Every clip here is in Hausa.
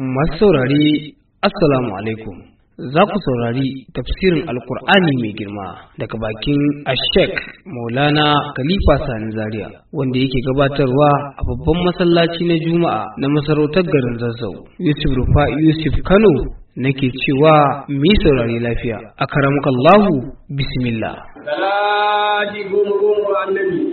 Masu saurari Assalamu alaikum. Za ku saurari tafsirin Alkur'ani mai girma daga bakin Ashek Maulana Khalifa Sani Zaria wanda yake gabatarwa a babban masallaci na Juma'a na masarautar garin Zazzau. Yusuf Rufa Yusuf Kano nake cewa mu yi saurari lafiya. A karamukallahu bismillah. Salati goma goma annabi.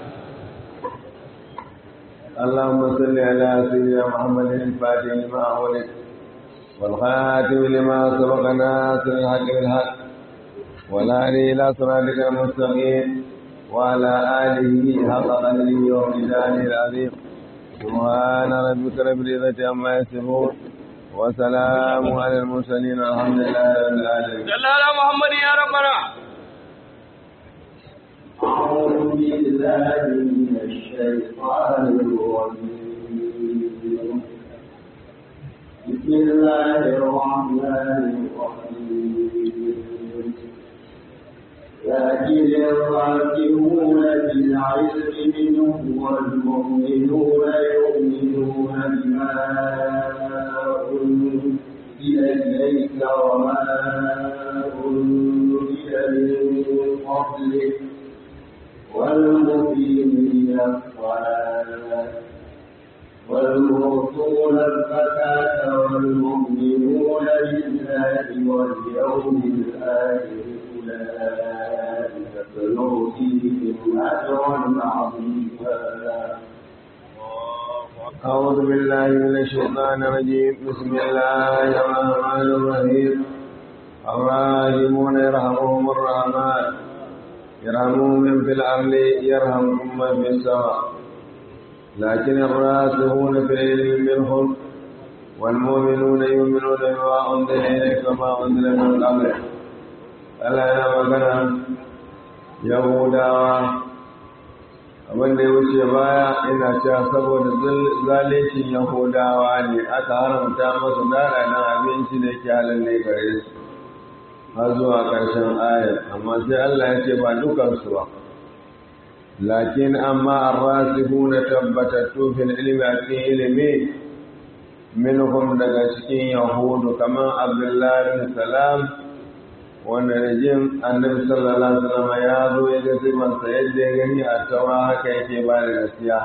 اللهم صل على سيدنا محمد الفاتح لما أولد والخاتم لما سبق ناصر الحق بالحق والهادي إلى صراطك المستقيم وعلى آله حق قدره وميزانه العظيم سبحان ربك رب العزة عما يصفون وسلام على المرسلين الحمد لله رب العالمين صلى على محمد يا ربنا. أعوذ بالله من الشيطان الرجيم بسم الله الرحمن الرحيم لكن الراكبون بالعلم منه والمؤمنون يؤمنون بما أنزل إليك وما أنزل من قبلك والمقيمين الصلاة والمؤتون الزكاة والمؤمنون بالله واليوم الآخر أولئك سنؤتيهم أجرا عظيما أعوذ بالله من الشيطان الرجيم بسم الله الرحمن الرحيم الراحمون يرحمهم الرحمن يرحمهم من في الأرض يرحمهم من في السماء لكن الراسخون في العلم منهم والمؤمنون يؤمنون بما أنزل إليك وما أنزل من قبلك ألا يا مكان يهودا abin da ya wuce baya ina cewa saboda zalincin yahudawa ne aka haramta masu dara na abinci da ke halin ne gare su har zuwa ƙarshen ayar amma sai Allah ya ce ba dukansu ba lakin amma arrasihu na tabbatattu fil ilmi a cikin ilimi minhum daga cikin yahudu kamar abdullahi bin salam wanda da jin annabi sallallahu alaihi wasallam ya zo ya ga sifansa yadda ya gani a taura haka yake ba da gaskiya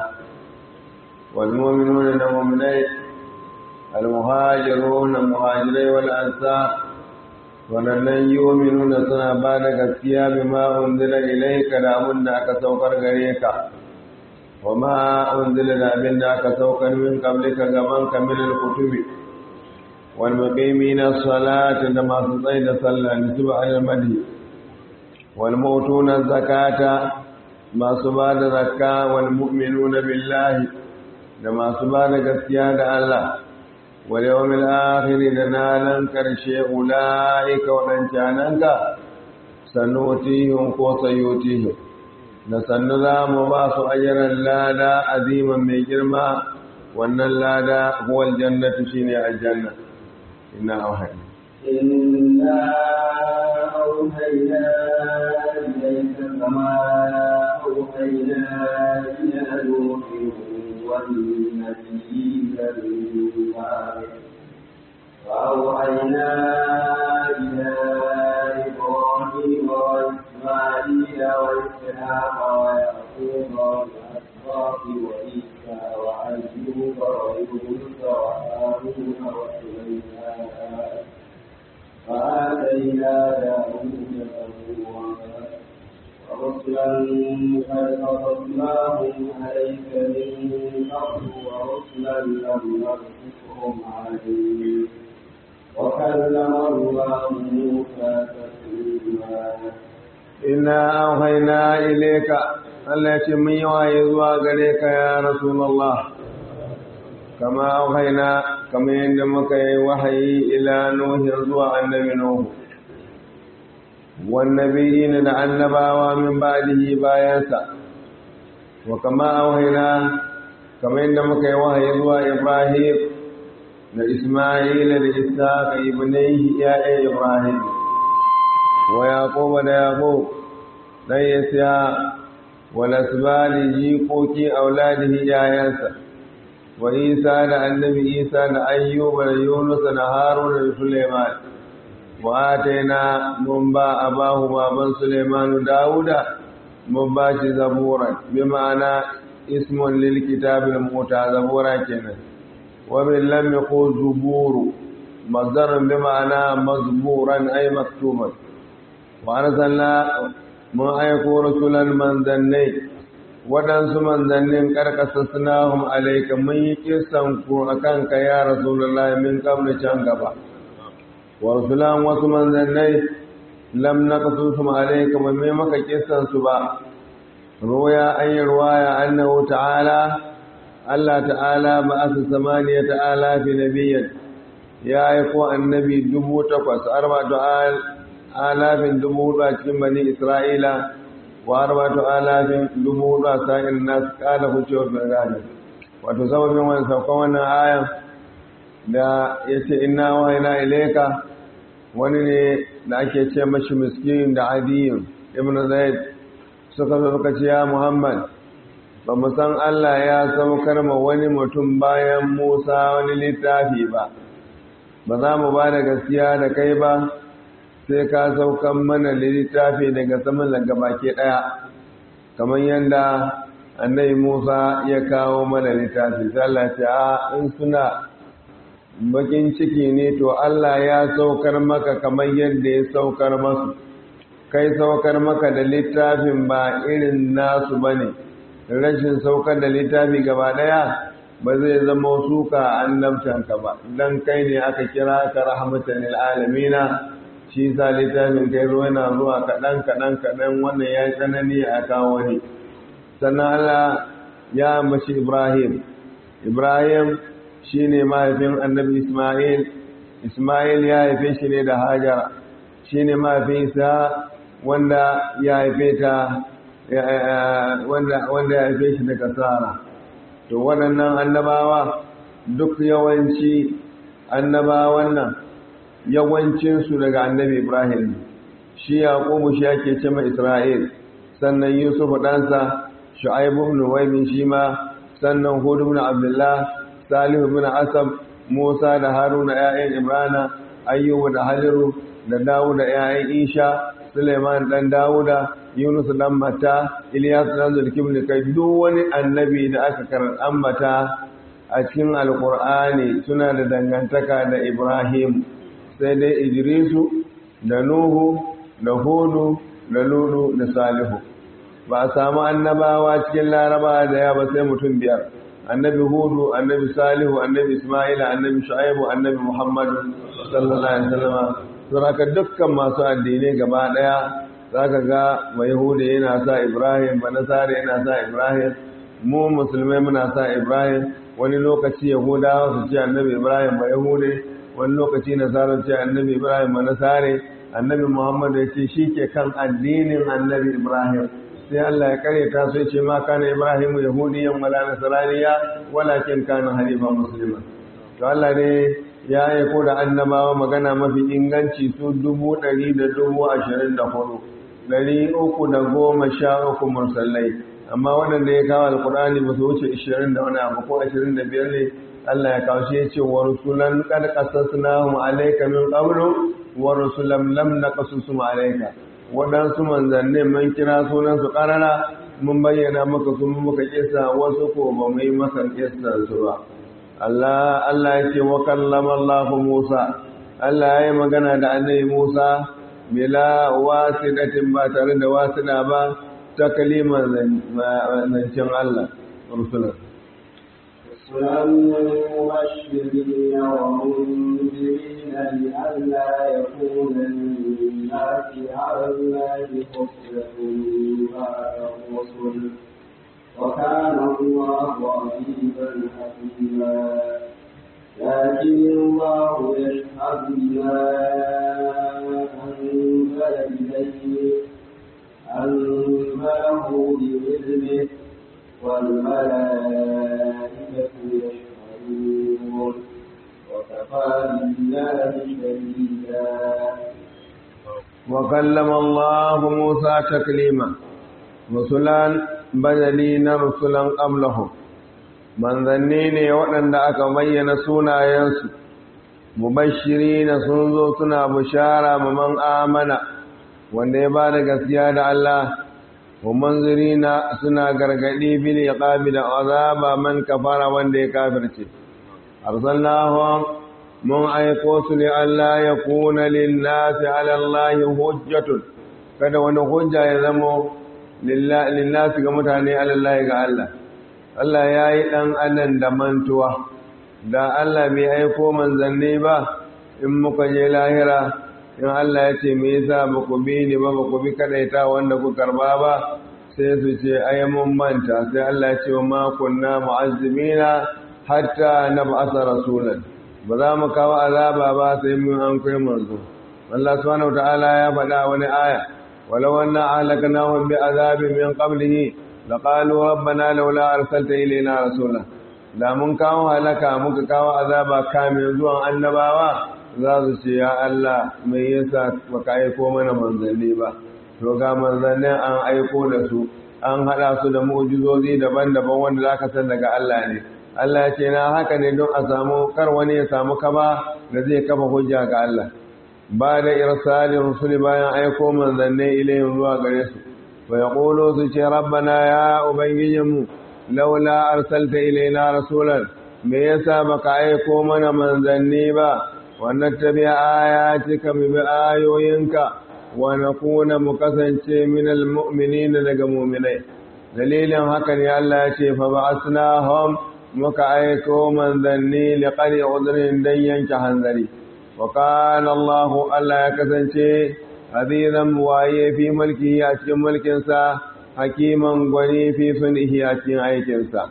wal mu'minuna da mu'minai al muhajiruna muhajirai wal ansar waɗannan yominuna suna ba da gaskiya bi ma unzila ilaika da abin da aka saukar gare ka wa ma unzila da abin da aka saukar min qablika gaban ka min al-kutubi wal muqimina salata da masu tsaye da sallah ni tuba al madi wal mutuna zakata masu ba da zakka wal mu'minuna billahi da masu ba da gaskiya da Allah واليوم الآخر دنالا كرشي أولئك ودنشانك سنؤتيهم وسيؤتيهم نسن ذا مباس أجرا لا لا عظيما من جرما وأن لا هو الجنة شيني الجنة إنا أوحينا إنا أوحينا إليك كما أوحينا إلى نوح والنبيين من بعده وأوحينا إلى إبراهيم وإسماعيل وإسحاق ويعقوب والأسباط وعيسى وأيوب ويونس وهارون وسليمان وآتينا داود زبورا ورسلا قد قصصناهم عليك من قبل ورسلا لم نقصصهم عليك وكلم الله موسى تكليما إنا أوحينا إليك التي من يوحي غريك يا رسول الله كما أوحينا كما عندما وحي إلى نوح زوى النبي نوح والنبيين النبا من بعده بايانسا وكما أوحينا كما عندما وحي زوى إبراهيم لإسماعيل لإسحاق ابنيه يا إبراهيم ويعقوب ليعقوب dan Yasiya wal asbali jikoki auladihi yayansa wa isa da annabi isa da ayyuba da yunus da haruna da suleiman wa ataina mun ba abahu baban suleimanu dawuda mun ba shi zaburan bi ma'ana ismun lil kitabil muta zabura kenan wa min lam yaqul zuburu mazdaran bi ma'ana mazburan ay maktuban wa arsalna mun aiko rasulan manzannai waɗansu manzannin karkasa sunahum alaika mun yi kisan ku akan ka ya rasulullahi min qabli can gaba wa rasulan wasu manzannai lam naqsusum alayka ba mai maka kisan su ba ruya an yi ruwaya annahu ta'ala Allah ta'ala ba asa samaniya ta'ala fi nabiyyan ya aiko annabi dubu takwas arba'atu alafin dubu hudu a cikin bani isra'ila wa arba'atu alafin dubu hudu a sa'in nas kala hucewa bin gani wato sababin wani saukan wannan ayan da ya ce ina wahina ilaika wani ne da ake ce mashi miskin da adiyin ibn zaid suka zo suka ce ya muhammad ba mu san allah ya saukar ma wani mutum bayan musa wani littafi ba ba za mu ba da gaskiya da kai ba sai ka saukan mana littafi daga saman daga baki ɗaya kamar yadda annabi musa ya kawo mana littafi sai allah ce a in suna bakin ciki ne to Allah ya saukar maka kamar yadda ya saukar masu kai saukar maka da littafin ba irin nasu ba ne rashin saukar da littafi gaba daya ba zai zama suka annabtanka ba don kai ne aka kira ka rahmatan alamina shi sa littafin kai zo yana zuwa kaɗan kaɗan kaɗan wannan ya yi tsanani a kawo ne sannan Allah ya mashi Ibrahim Ibrahim shi ne mahaifin annabi Ismail, Ismail ya haife shi ne da Hajara, shi ne mahaifin Isa wanda ya haife ta wanda ya haife shi daga Sara. To waɗannan annabawa duk yawanci annabawan nan yawancinsu daga annabi Ibrahim shi Yaƙubu shi ake ce mai Isra'il, sannan Yusuf ɗansa, Shu'aibu ibn Waimin shi ma, sannan Hudu ibn Abdullah, salihu bin asab musa da haruna ‘ya'yan imrana ayyubu da haliru da dawuda ‘ya'yan isha suleiman ɗan dawuda yunus ɗan mata iliyasu ɗan zulkim da kai duk wani annabi da aka karar ambata a cikin alkur'ani suna da dangantaka da ibrahim sai dai idrisu da nuhu da hudu da lulu da salihu ba a samu annabawa cikin laraba da yawa sai mutum biyar annabi hudu annabi salihu annabi isma'ila annabi shu'aibu annabi muhammadu sallallahu alaihi wasallam saboda dukkan masu addinai gaba daya zaka ga mai hudu yana sa ibrahim ba nasara yana sa ibrahim mu musulmai muna sa ibrahim wani lokaci yahudawa su ce annabi ibrahim ba yahude wani lokaci nasara ce annabi ibrahim ba nasare annabi muhammadu ya ce shi ke kan addinin annabi ibrahim sai Allah ya kare ta sai ce ma kana Ibrahim yahudiyan wala nasraniya walakin kana hanifa muslima to Allah ne ya aiko da annabawa magana mafi inganci su dubu ɗari da dubu ashirin da hudu ɗari uku da goma sha uku mursalai amma waɗanda ya kawo alkur'ani ba su wuce ashirin da wani abu ko ashirin da biyar ne Allah ya kawo shi ya ce wa rusulan qad qasasnahum alayka min qablu wa rusulan lam naqasusum alayka waɗansu manzannin mun kira sunansu ƙarara mun bayyana maka sun muka kisa wasu ko ba mu yi maka su ba Allah Allah ya ce wa kallama Allah Musa Allah ya yi magana da annabi Musa bila wasidatin ba tare da wasida ba ta kalimar zancen Allah rusulan رسلا مبشرين ومنذرين لئلا يكون للناس على الله حجة بعد الرسل وكان الله عزيزا حكيما لكن الله يشهد بما أنزل إليه أنزله بإذنه والملائكة يشهدون وكفى بالله شهيدا وكلم الله موسى تكليما رسلا بدلين رسلا قبلهم manzanni ne waɗanda aka bayyana sunayensu mubashiri na sun zo suna bishara man amana wanda ya ba da gaskiya da Allah wa manzirina suna gargadi bil iqabi da azaba man kafara wanda ya kafirce arsalnahum mun aiko su li Allah ya kuna lin nasi ala Allah hujjatun kada wani hujja ya zamo lin nasi ga mutane ala Allah ga Allah Allah yayi dan anan da mantuwa da Allah bai aiko manzanni ba in muka je lahira in Allah ya ce me yasa ba ku bi ni ba ba ku bi kadaita wanda ku karba ba sai su ce ai mun manta sai Allah ya ce ma kunna mu'azzimina hatta nab'atha rasulan ba za mu kawo azaba ba sai mun an kai manzo Allah subhanahu wataala ya faɗa wani aya walau anna ahlaknahum bi azabin min qablihi laqalu rabbana laula arsalta ilayna rasulan da mun kawo halaka muka kawo azaba kamin zuwan annabawa za su ce ya Allah mai yasa baka aiko mana manzanni ba to ga manzannin an aiko da su an hada su da mu'jizozi daban-daban wanda zaka san daga Allah ne Allah ya ce na haka ne don a samu kar wani ya samu kaba da zai kafa hujja ga Allah ba da irsalin rusuli bayan aiko manzanni ilayhim zuwa gare su wa yaqulu su ce rabbana ya ubangijinmu laula arsalta ilaina rasulan me yasa baka aiko mana manzanni ba wannan tabi'a ayatika mu bi ayoyinka wa nakuna mu kasance minal mu'minin daga mu'minai dalilin haka ne Allah ya ce fa ba'asnahum muka aiko manzanni liqali udrin dan yanke hanzari wa kana Allah Allah ya kasance azizan waye fi mulki a cikin mulkinsa hakiman gwani fi sunihi a cikin aikinsa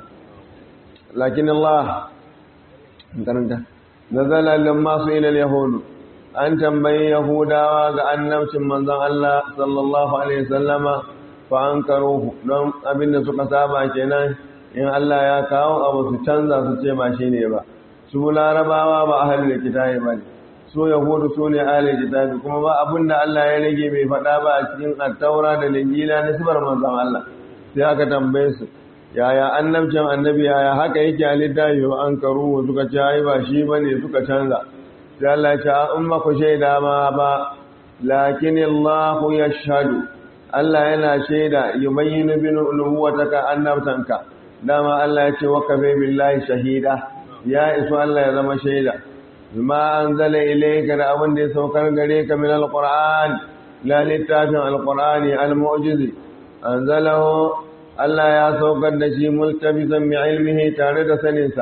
lakin Allah karanta nazala lamma su ila yahudu an tambayi yahudawa ga annabcin manzon Allah sallallahu alaihi wasallama fa ankaruhu don abinda suka saba kenan in Allah ya kawo abu su canza su ce ba shine ba su larabawa ba ahlul kitabi bane su yahudu su ne ahlul kitabi kuma ba abinda Allah ya rage bai faɗa ba a cikin at-taura da linjila na sibar manzon Allah sai aka tambaye su yaya annabcin annabi yaya haka yake a littafi wa an karu suka ce ai ba shi bane suka canza sai Allah ya ce in ba ku shaida ma ba lakin Allah yashhadu Allah yana shaida yubayyinu bi nubuwataka annabtanka dama Allah ya ce wa kafa billahi shahida ya iso Allah ya zama shaida bima anzala ilayka da abin da ya saukar gare ka min alquran la littafin alqurani almu'jizi anzalahu Allah ya saukar da shi multabisan bi ilmihi tare da saninsa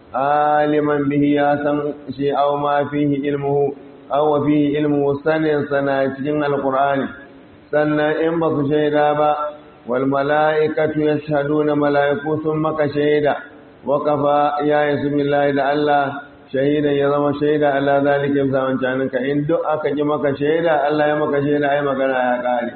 aliman bihi ya san shi aw ma fihi ilmuhu aw wa fihi ilmuhu sanin sana cikin alqur'ani sannan in ba su shaida ba wal mala'ikatu yashhaduna mala'iku sun maka shaida wa kafa ya yasu billahi da Allah shahidan ya zama shaida ala zalika zaman caninka in duk aka ji maka shaida Allah ya maka shaida ai magana ya kare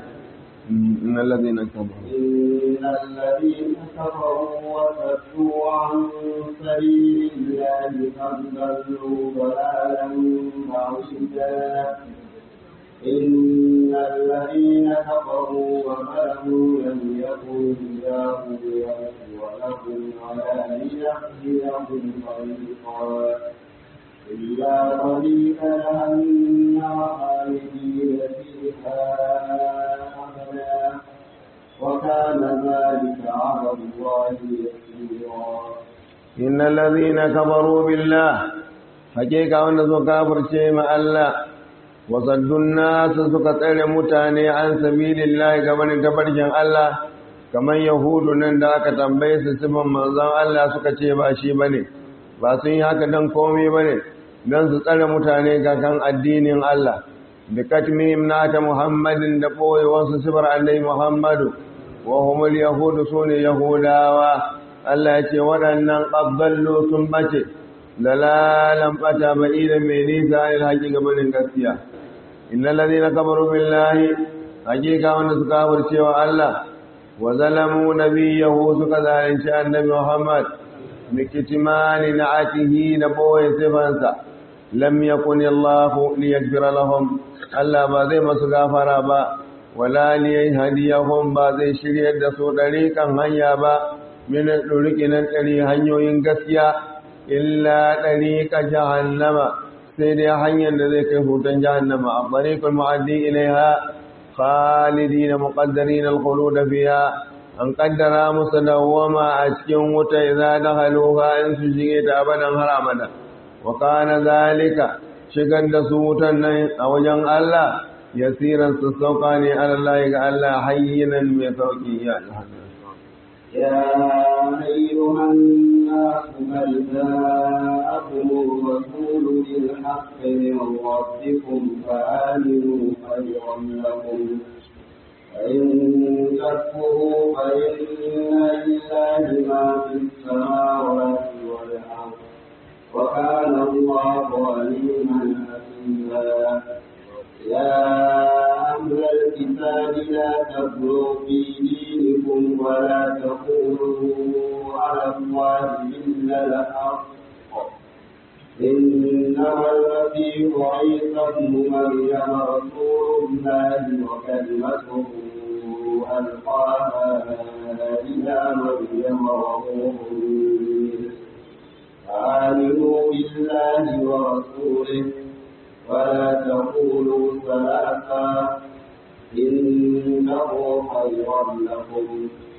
إن الذين كفروا إن الذين كفروا وصدوا عن سبيل الله قد ضلوا ضلالا بعيدا إن الذين كفروا وظلموا لم يكن الله ليغفر لهم ولا ليهديهم طريقا إلا طريق جهنم خالدين فيها أبدا وكان ذلك على الله يسيرا إن الذين كفروا بالله حقيقة وأن كافر شيء مع الله وصدوا الناس سكتر متاني عن سبيل الله كمن تبرجن الله kamar yahudu nan da aka tambaye su sifan manzon Allah suka ce ba shi bane ba sun yi haka dan komai bane dan su tsare mutane ga kan addinin Allah da katmihim nata muhammadin da ɓoyewarsu sifar allai muhammadu wa humul yahudu su ne yahudawa Allah ya ce waɗannan ƙabballo sun ɓace lalalan ɓata ba idan mai nisa il haƙi gabanin gaskiya inna lalzi na kamaru billahi haƙiƙa wanda suka cewa Allah wa zalamu nabiyahu suka zalunci annabi muhammad bikitimani na atihi da ɓoye sifansa lam yakun Allahu liyaghfira lahum Allah ba zai masu gafara ba wala liyahdiyahum ba zai shiryar da su dariƙan hanya ba min duriki nan ɗari hanyoyin gaskiya illa ɗari ka jahannama sai dai hanyar da zai kai hutan jahannama a ɗariƙul ma'addi ilaiha khalidi na muƙaddari na alkhulu da fiya an ƙaddara musu dawwama a cikin wuta idza dakhaluha in su shige ta abadan har abada wa kana zalika shigar da su wutan nan a wajen Allah yasiran su sauka ne Allah ga Allah hayyinan mai sauki ya يا أيها الناس بل جاءكم الرسول بالحق من ربكم فآمنوا خيرا لكم فإن تكفروا فإن لله ما في السماوات والأرض وكان الله عليما حكيما يا أهل الكتاب لا تغلوا في دينكم ولا تقولوا على الله إلا الحق إنما المسيح عيسى ابن مريم رسول الله وكلمته ألقاها إلى مريم وروح منه آمنوا بالله ورسوله ولا تقولوا ثلاثا إنه خيرا لكم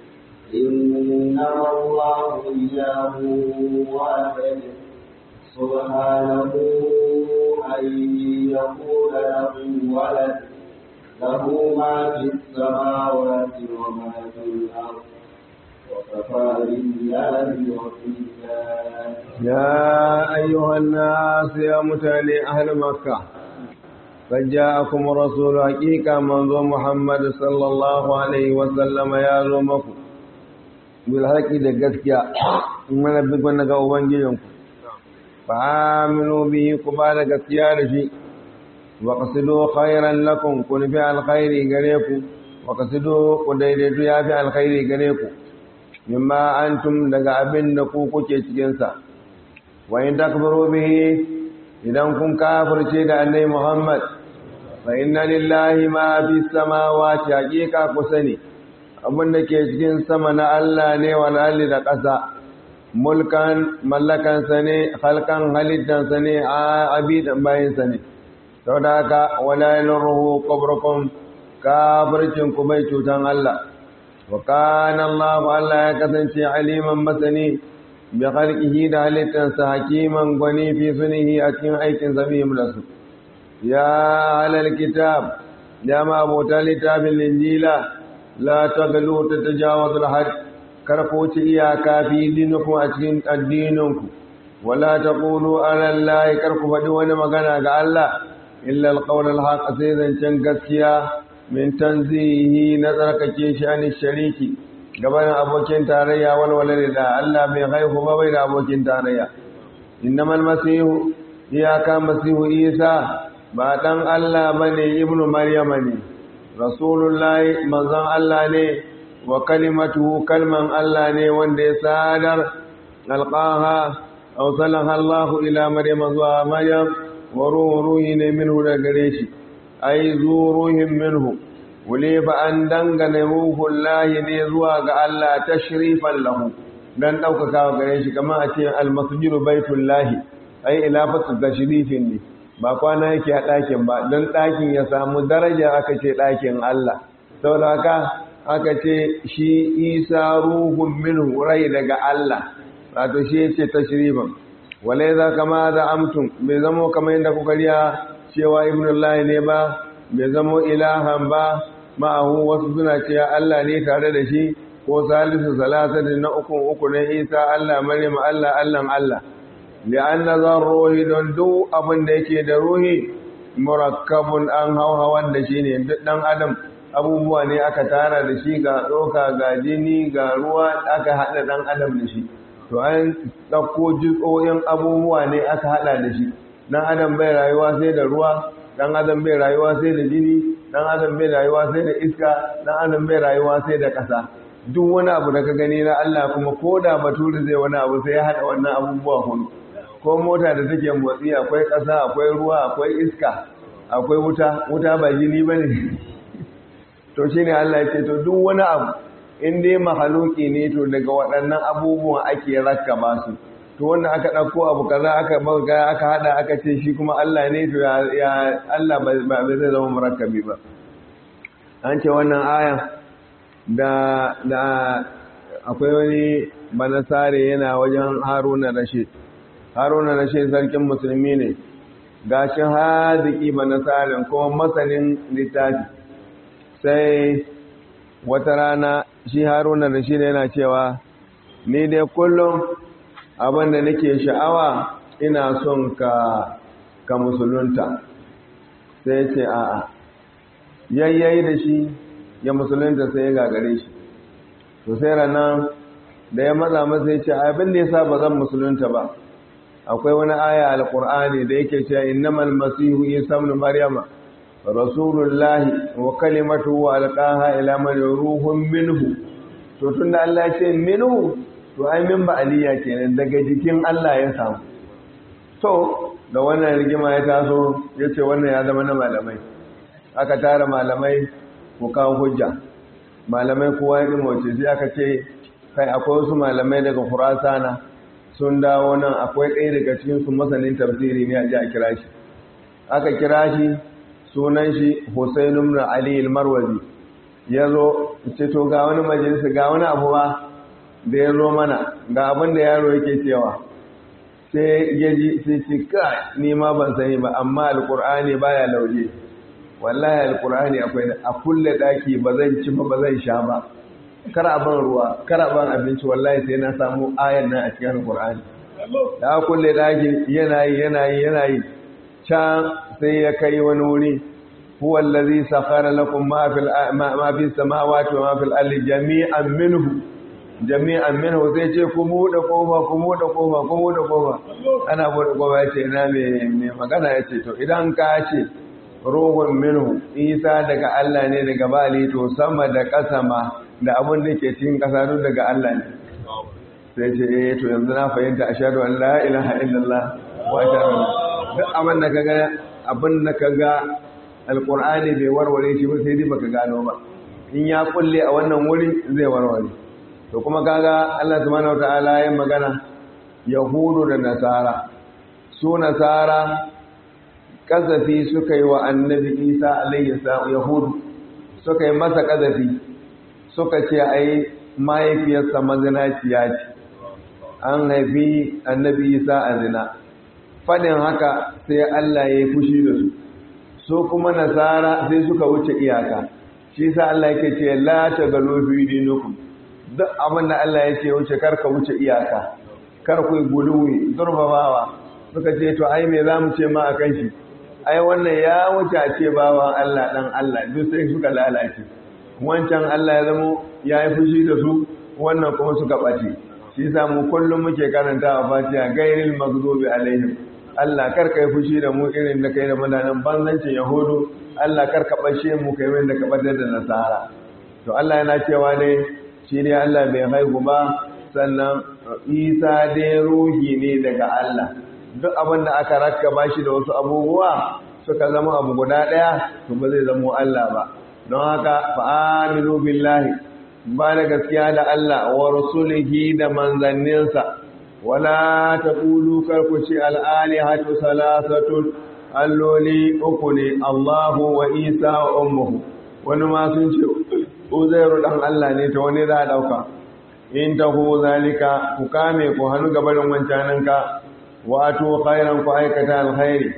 إنما الله إله واحد سبحانه أن يقول له ولد له ما في السماوات وما في الأرض وكفى بالله وكيلا يا أيها الناس يا متالي أهل مكة قد جاءكم الرسول حقيقة منذ محمد صلى الله عليه وسلم يا زومكم بالحق دقتك من نبقى نقا أبنجيكم فآمنوا به قبال قتيار شيء وقصدوا خيرا لكم كن في الخير غريكم وقصدوا قديدتوا يا في الخير غريكم mimma antum daga abin da ku kuke cikinsa wa in takfuru bihi idan kun kafirce da annabi Muhammad fa inna lillahi ma fi samawati haqiqa ku sani abin da ke cikin sama na Allah ne wal ardi da ƙasa mulkan mallakan sa ne halkan halittan sa ne a abidan bayin sa ne saboda haka wala yalruhu qabrukum kafircin ku bai cutan Allah وكان الله ألا يكتنشي عليما مثني بخلقه دالتا حكيما غني في سنه أكيم أيكن سبيهم لسو يا أهل الكتاب يا ما أبو تالتاب الإنجيل لا تغلوا تتجاوز الحد كرقوت إياكا في دينكم أتكين الدينكم ولا تقولوا على الله كرقوا فدوان مغانا الله إلا القول الحق سيدا شنكسيا min tanzihi na tsarkake shi an shariki gaban abokin tarayya walwala da Allah bai haihu ba bai da abokin tarayya innamal masihu iyaka masihu isa ba dan Allah bane ibnu maryama ne rasulullahi manzon Allah ne wa kalimatuhu kalman Allah ne wanda ya sadar alqaha aw salaha Allah ila maryama zuwa maryam wa ruhi ne minhu da gare shi ai zuruhin minhu wule ba an dangane ruhun lahi ne zuwa ga Allah tashrifan lahu dan ɗaukaka gare shi kamar a ce almasjidu baitul lahi ai ilafatu tashrifin ne ba kwana yake a ɗakin ba don ɗakin ya samu daraja aka ce ɗakin Allah saboda haka aka ce shi isa ruhun minhu rai daga Allah wato shi yace tashrifan walai za kama da amtum bai zamo kamar yadda kuka riya cewa ibnullahi ne ba bai zamo ilahan ba ma'ahu wasu suna cewa Allah ne tare da shi ko salisu salasati na uku uku na isa Allah maryam Allah Allah Allah li'anna zan ruhi don duk abin da yake da ruhi murakkabun an hauhawan da shi ne duk dan adam abubuwa ne aka tara da shi ga tsoka ga jini ga ruwa aka haɗa dan adam da shi to an ɗauko jitsoyin abubuwa ne aka haɗa da shi dan adam bai rayuwa sai da ruwa dan adam bai rayuwa sai da jini dan adam bai rayuwa sai da iska dan adam bai rayuwa sai da ƙasa duk wani abu da ka gani na Allah kuma ko da bature zai wani abu sai ya haɗa wannan abubuwa hudu ko mota da take motsi akwai ƙasa akwai ruwa akwai iska akwai wuta wuta ba jini ba ne to shi ne Allah ya ce to duk wani abu in dai mahaluki ne to daga waɗannan abubuwan ake rakkaba su to wanda aka ɗauko abu kaza aka bauga aka hada aka ce shi kuma Allah ne to ya Allah ba zai zama murakkabi ba an ce wannan aya da da akwai wani banasare yana wajen Haruna Rashid Haruna Rashid sarkin musulmi ne gashi hadiki banasarin kuma masanin littafi sai wata rana shi Haruna Rashid yana cewa ni dai kullum abin da nake sha'awa ina son ka ka musulunta sai ce a'a yayyayi da shi ya musulunta sai ya gagare shi to sai ranar da ya matsa masa ya ce abin da ya sa ba zan musulunta ba akwai wani aya alkur'ani da yake cewa innamal masihu isa ibn maryama rasulullahi wa kalimatuhu alqaha ila man ruhun minhu to tunda Allah ya ce minhu to ai min ba aliyya kenan daga jikin Allah ya samu to da wannan rigima ya taso yace wannan ya zama na malamai aka tara malamai ko kawo hujja malamai kowa ya mace sai aka ce kai akwai wasu malamai daga Khurasana sun dawo nan akwai ɗaya daga cikin su masanin tafsiri ne a ji a kira shi aka kira shi sunan shi Hussein ibn Ali al-Marwazi yazo ce to ga wani majalisa ga wani abu ba da ya zo mana ga abin da yaro yake cewa sai ya ji sai ce ka ni ma ban sani ba amma alkur'ani baya lauje wallahi alkur'ani akwai a kulle daki ba zan ci ba ba zan sha ba kar a ban ruwa kar a ban abinci wallahi sai na samu ayan nan a cikin alkur'ani da kulle daki yana yi yana yi yana yi can sai ya kai wani wuri huwa allazi sakhara lakum ma fil ma fis samawati wa ma fil ardi jami'an minhu jami'an minhu sai ce ku buɗe kofa ku buɗe kofa ku buɗe kofa ana buɗe kofa yace ina me me magana yace to idan ka ce ruhun minhu isa daga Allah ne daga bali to sama da ƙasa ma da abin da ke cikin ƙasa duk daga Allah ne sai ce eh to yanzu na fahimta ashhadu an la ilaha illallah wa ashhadu duk abin da kaga abin da kaga alqur'ani bai warware shi ba sai dai baka gano ba in ya kulle a wannan wuri zai warware to kuma kaga Allah subhanahu wataala ya magana yahudu da nasara su nasara kazafi suka yi wa annabi isa alayhi salam yahudu suka yi masa kazafi suka ce ai mahaifiyarsa mazinaciya ce an haifi annabi isa a zina fadin haka sai Allah ya yi fushi da su su kuma nasara sai suka wuce iyaka shi sa Allah yake ce la tagalu fi dinukum duk abin da Allah ya ce wuce karka wuce iyaka kar ku guluwi zurbabawa suka ce to ai me zamu ce ma akan shi ai wannan ya wuce a ce bawan Allah dan Allah duk sai suka lalace wancan Allah ya zamo ya yi fushi da su wannan kuma suka ɓace shi yasa mu kullum muke karanta a Fatiha gairil maghdubi alaihim Allah kar ka yi fushi da mu irin da kai da mutanen banzancin Yahudu Allah kar ka bashe mu kai wanda ka ɓatar da Nasara to Allah yana cewa ne shi ne Allah bai haihu ba sannan Isa dai ruhi ne daga Allah duk abin da aka rakkaba shi da wasu abubuwa suka zama abu guda ɗaya to ba zai zama Allah ba don haka fa'aminu billahi ba da gaskiya da Allah wa rasulihi da manzanninsa wala ta ƙulu karkuci al'alihatu salasatun alloli uku ne Allahu wa Isa wa ummuhu wani ma sun ce uzairu dan Allah ne ta wani za a ɗauka in ta hu zalika ku kame ku hannu gabarin wancaninka wato khairan ku aikata alkhairi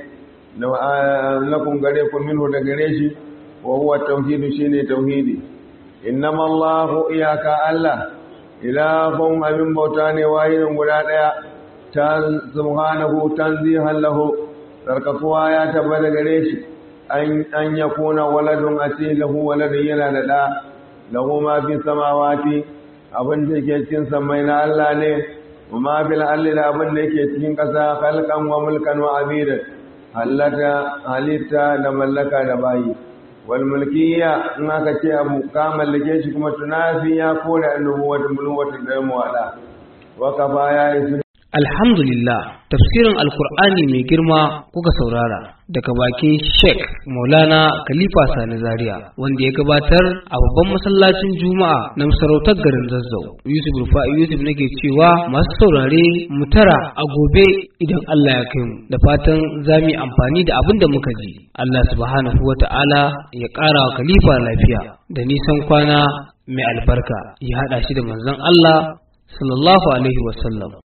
lakum gare ku minhu da gare shi wa huwa tauhidu shine tauhidi innama Allahu iyaka Allah ilahun abin bauta ne wahidin guda daya ta subhanahu tanzihan lahu sarkakuwa ya tabbata gare shi an an yakuna waladun asilahu waladun yana da da lahu ma fi samawati abin da yake cikin samai na Allah ne وما في الأرض da abin da yake cikin ƙasa khalqan wa mulkan wa abidan hallata halitta da mallaka da bayi wal mulkiyya in aka ce abu ka mallake shi kuma tunafi ya kore annubuwatu mulwatu da muwada wa kafa ya isu Alhamdulillah, tafsirin Alkur'ani mai girma kuka saurara daga bakin Sheikh Maulana Khalifa Sani Zaria wanda ya gabatar a babban masallacin Juma'a na masarautar garin Zazzau. Yusuf Rufa'i Yusuf nake cewa masu saurare mu tara a gobe idan Allah ya kai mu da fatan za mu yi amfani da abin da muka ji. Allah subhanahu wa ta'ala ya ƙara wa Khalifa lafiya da nisan kwana mai albarka ya haɗa shi da manzon Allah sallallahu alaihi wasallam